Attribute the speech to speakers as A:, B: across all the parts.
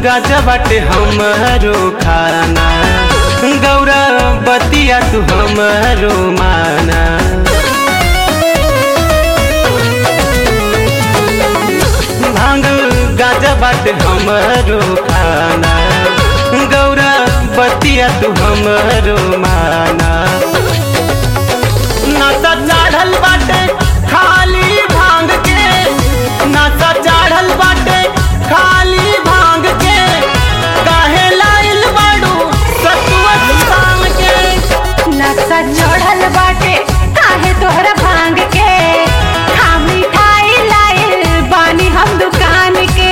A: गाजा बाटे हमरो खाना गौरा बतिया तू हमरो माना भांग गाजा बाटे हमरो खाना गौरा बतिया तू हमरो माना नशा चढ़ल बाटे खाली भांग के नशा चढ़ल बाटे खाली भांग के काहे लाइल बाड़ू सतुआ भांग के
B: नशा चढ़ल बाटे काहे तोहरा भांग के खा मिठाई लाइल बानी हम दुकान के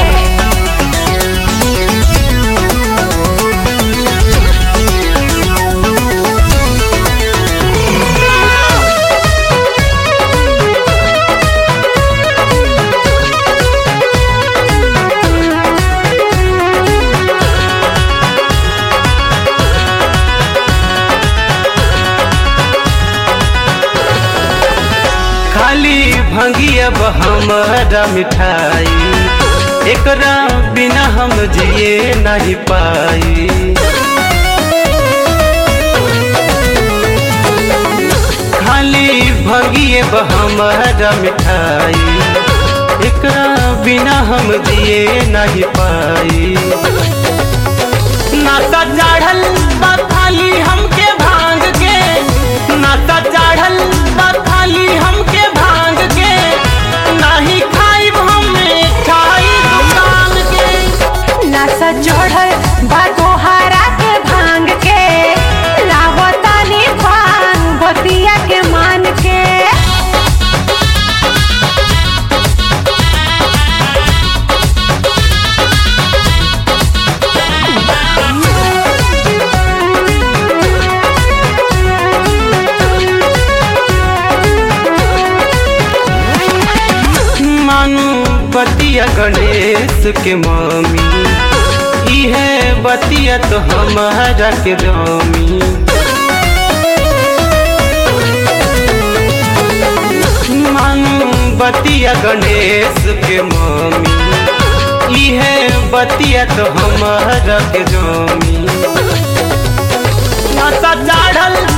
A: खाली भंगिया हमारा मिठाई एकरा बिना हम जिए नहीं पाई खाली भंगिए हमारा मिठाई एकरा बिना हम जिए नहीं पाई नाता चढ़ल बा खाली हमके भांग के नाता चढ़ल बा खाली हमके भांग के नाही खाइब हम मिठाई दुकान के
B: नशा चढ़ल बा तोहरा के भांग के लावतानी भांग बतिया के मान के
A: मानू बतिया गणेश के मम्मी इहे बतिया तो हमारा के रमी मानू बतिया गणेश के मम्मी इहे बतिया तो हमारा के जमी नशा चढ़ल